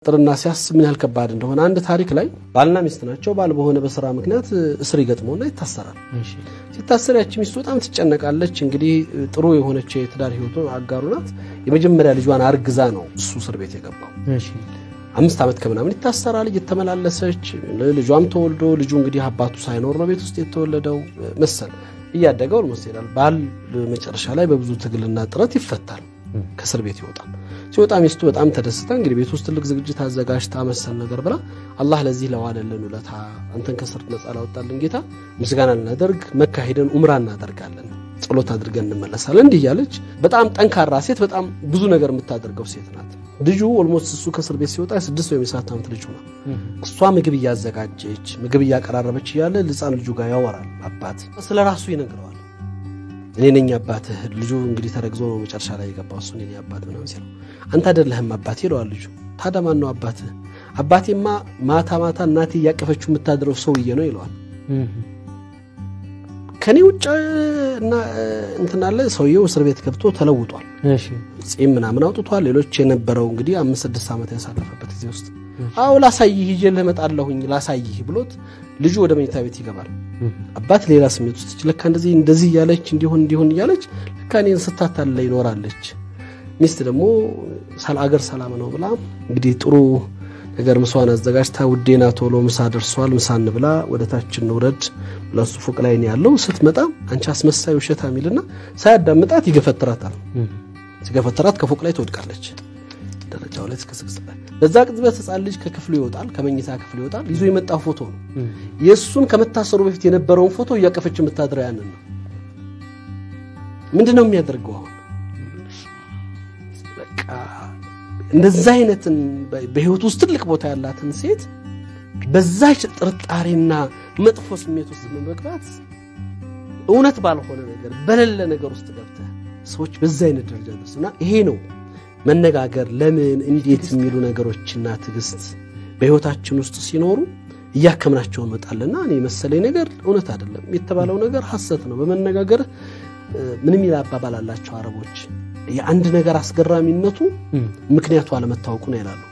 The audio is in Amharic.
ጥርና ሲያስብ ምን ያህል ከባድ እንደሆነ አንድ ታሪክ ላይ ባልና ሚስት ናቸው። ባል በሆነ በስራ ምክንያት እስር ይገጥመውና ይታሰራል። ሲታሰር ያቺ ሚስቱ በጣም ትጨነቃለች። እንግዲህ ጥሩ የሆነች የትዳር ህይወቱ አጋሩ ናት። የመጀመሪያ ልጇን አርግዛ ነው እሱ እስር ቤት የገባው። አምስት ዓመት ከምናምን ይታሰራል። እየተመላለሰች ልጇም ተወልዶ ልጁ እንግዲህ አባቱ ሳይኖር ነው ቤት ውስጥ የተወለደው መሰል እያደገ ኦልሞስት ይሄዳል። ባል መጨረሻ ላይ በብዙ ትግልና ጥረት ይፈታል፣ ከእስር ቤት ይወጣል። ሲወጣ ሚስቱ በጣም ተደስታ እንግዲህ ቤት ውስጥ ትልቅ ዝግጅት አዘጋጅታ መሰል ነገር ብላ አላህ ለዚህ ለዋለልን ውለታ አንተን ከእስር ነጻ ላወጣልን ጌታ ምስጋና ልናደርግ መካ ሄደን ኡምራ እናደርጋለን ጸሎት አድርገን እንመለሳለን። እንዲህ እያለች በጣም ጠንካራ ሴት፣ በጣም ብዙ ነገር የምታደርገው ሴት ናት። ልጁ ኦልሞስት እሱ ከእስር ቤት ሲወጣ የስድስት ወይም የሰባት ዓመት ልጁ ነው። እሷ ምግብ እያዘጋጀች ምግብ እያቀራረበች እያለ ሕፃን ልጁ ጋር ያወራል። አባት ስለ ራሱ ይነግረዋል። እኔ ነኝ አባትህ። ልጁ እንግዲህ ተረግዞ ነው መጨረሻ ላይ የገባው እሱ እኔ አባት ምናምን ሲለው አንተ አይደለህም አባቴ ይለዋል ልጁ። ታዲያ ማን ነው አባትህ? አባቴማ ማታ ማታ እናቴ እያቀፈችው የምታድረው ሰውዬ ነው ይለዋል። ከኔ ውጭ እንትን አለ ሰውየው እስር ቤት ገብቶ ተለውጧል። ጺም ምናምን አውጥቷል። ሌሎች የነበረው እንግዲህ አምስት ስድስት ዓመት ያሳለፈበት ጊዜ ውስጥ አዎ ላሳይህ ይዤልህ እመጣለሁኝ ላሳይህ ብሎት ልጁ ወደ መኝታ ቤት ይገባል። አባት ሌላ ስሜት ውስጥ ለካ እንደዚህ እንደዚህ እያለች እንዲሆን እንዲሆን እያለች ለካ እኔን ስታታለ ይኖራለች። ሚስት ደግሞ አገር ሰላም ነው ብላ እንግዲህ ጥሩ ነገር ምሷን አዘጋጅታ ውዴና ቶሎ ምሳ ደርሷል፣ ምሳ እንብላ፣ ወደ ታች እንውረድ ለሱ ፎቅ ላይ ነው ያለው። ስትመጣ አንቺ አስመሳይ ውሸታ የሚልና ሳያዳምጣት ይገፈትራታል። ሲገፈትራት ከፎቅ ላይ ትወድቃለች። ደረጃው ላይ እስከስቅስ በዛ ቅጽበት ሕፃን ልጅ ከክፍሉ ይወጣል፣ ከመኝታ ክፍሉ ይወጣል። ይዞ የመጣው ፎቶ ነው። የእሱን ከመታሰሩ በፊት የነበረውን ፎቶ እያቀፈች የምታድረው ያንን ነው። ምንድን ነው የሚያደርገው አሁን? በቃ እንደዛ አይነትን በህይወት ውስጥ ትልቅ ቦታ ያላትን ሴት በዛች ጥርጣሬና መጥፎ ስሜት ውስጥ በመግባት እውነት ባልሆነ ነገር በሌለ ነገር ውስጥ ገብተህ ሰዎች በዛ አይነት ደረጃ ደርሱና ይሄ ነው መነጋገር ለምን እንዴት የሚሉ ነገሮችና ትዕግስት በህይወታችን ውስጥ ሲኖሩ እያከምናቸው እንመጣለና እኔ መሰለኝ ነገር እውነት አይደለም የተባለው ነገር ሐሰት ነው። በመነጋገር ምንም ይል አባባል አላቸው አረቦች የአንድ ነገር አስገራሚነቱ ምክንያቱ አለመታወቁ ነው ይላሉ።